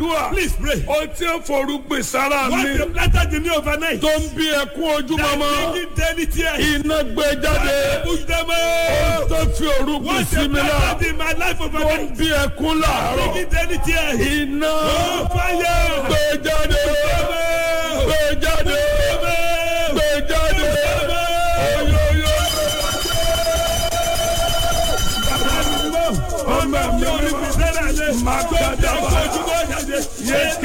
gbàdúrà Please pray. ó tí ń forúgbìn sára What mi you planted in me overnight. tó ń bí ẹkún ojúmọmọ That bringing daily tears. iná gbé jáde Push them ó out. tó fi orúgbìn What sí you mi náà planted in my life tó ń overnight. bí ẹkún láàárọ̀ Bringing daily tears. iná Oh, fire. gbé jáde gbé jáde gbé jáde oyoyo Ọmọ mi ò ní fi sẹ́dá lé. Má gbàdá. Kó o jẹ́ kó ojúmọ́ jáde. Yes.